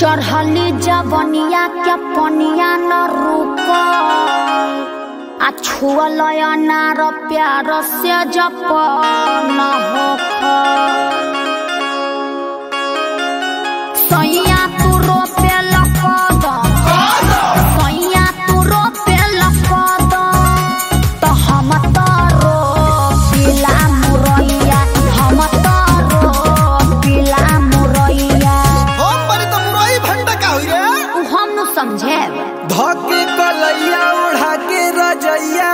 चढ़ली जबनिया के पनिया न रुक आ छुअल अनार प्यार से जप न होख सैया तू रोपे लकदम सैया तू रोपे लकदम त हम त रोपिला मुरैया हम त रोपिला मुरैया हम बड़ी तो मुरई भंडा का हुई रे उ हम न समझेब धके कलैया उड़ा के रजैया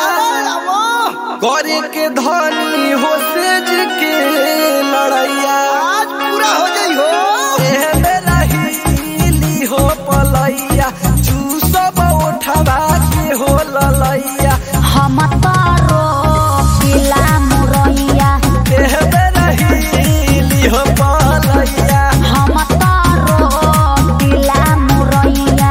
करे के धनी हो सेज के लड़ैया आज पूरा हो जाई हो एह बेला हिली हो पलैया चूसब उठवा के हो ललैया हम त रोपिला मुरैया एह बेला हिली हो पलैया हम त रोपिला मुरैया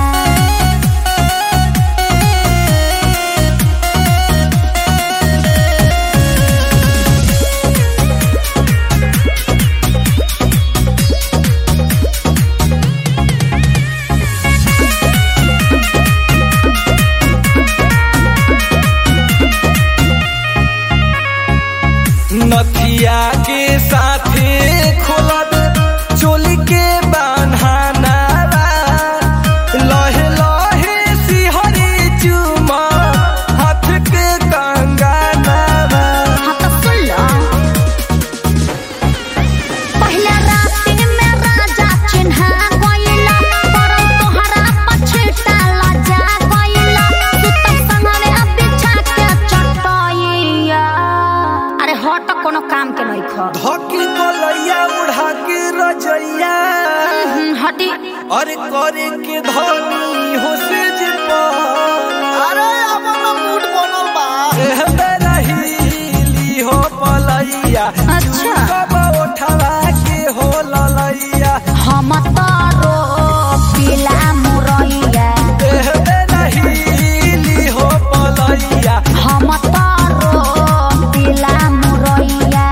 नथिया के साथे खोलब चोली के बान्हाना लहे लहे सिहरी चुमा हाथ के कंगाना हाँ तो सुन लो पहले राति में राजा चिन्हा गइला परम तोहरा पछिटा लजा गइला सुतम संगवे बिछा के चटैया अरे हट कोनो काम के नहीं ख धकी कोलैया उड़ा के रजैया हटी अरे करे के धनी हो से जे अरे अब ना मूड बनल बा रहीली हो पलैया अच्छा कब उठवा के हो ललैया हम त रोपिला मुरैया एह रहीली हो पलैया हम त रोपिला मुरैया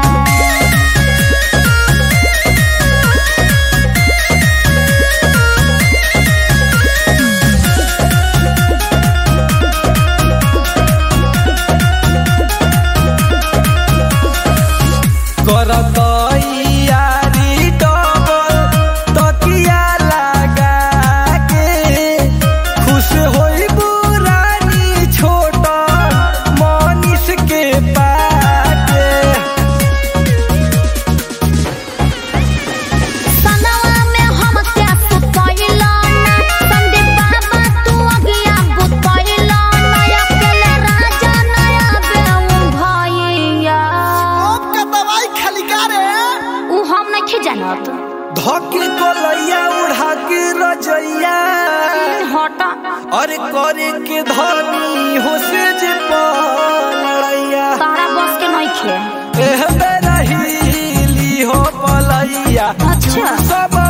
करत यारी डबल तकिया लगा के खुश होई बुरानी छोट मनीष के पाके सनवा में हम क्या सुतैला ना संदीप बाबा तू अगिया बुतैला ना अकेले राजा नया बेऊ भैया अब का दवाई खाली का रे उ हम नहीं जानत धके कोलैया उड़ा के रजैया हट अरे करे के धनी हो से जे पलैया तारा बस के नहीं खे एह रहीली हो पलैया अच्छा सब